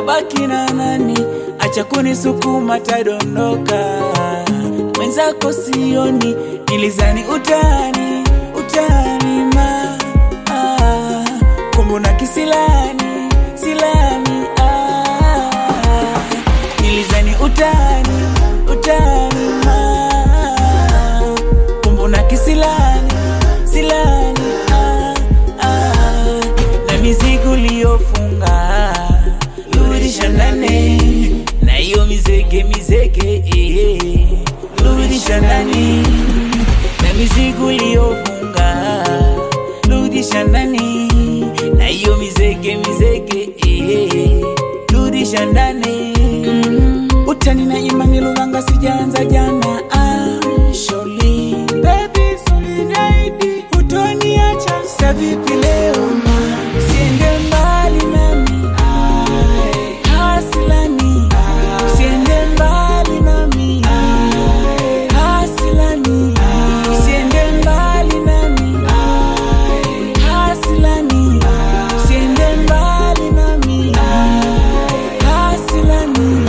tabaki na nani? Acha kunisukuma tadondoka, mwenzako sioni, nilizani utani utani ma ah, kumbuna kisilani silani ah, nilizani utani utani ma kumbuna kisilani silani ah, ah, na mizigo liyofunga rudisha ndani na hiyo mizege mizege eh, rudisha ndani na mizigo liyofunga rudisha ndani na hiyo mizege mizege eh, rudisha ndani mm. utani na imani luvanga sijaanza jana ah, sholi baby solidaidi utoniacha sa vipi leo ma siende mbali nami Ai, hasilani siende mbali nami Ai, hasilani siende mbali nami Ai, hasilani siende mbali nami Ai, hasilani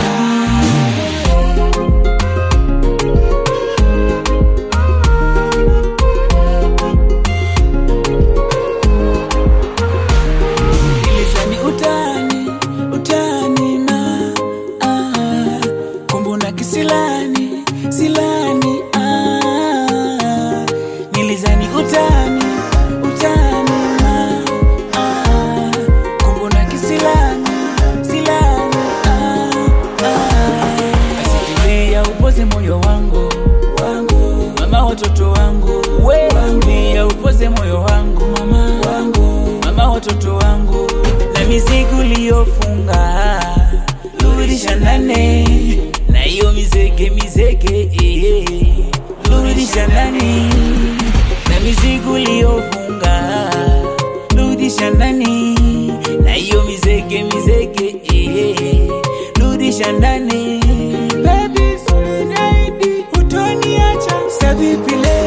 Nilizani utani utani ma ah, kumbuna kisilani silani ah, nilizani utani utani ma ah, kumbuna kisilani silani ah, ah. Asitulia upoze moyo wangu wangu mama watoto wangu we wangu upoze moyo wangu mama wangu mama watoto wangu na mizigo liyofunga rudisha ndani na hiyo mizege mizege eh, rudisha ndani na mizigo liyofunga rudisha ndani na hiyo mizege mizege eh, rudisha ndani baby solidaidi utoniacha sa vipi leo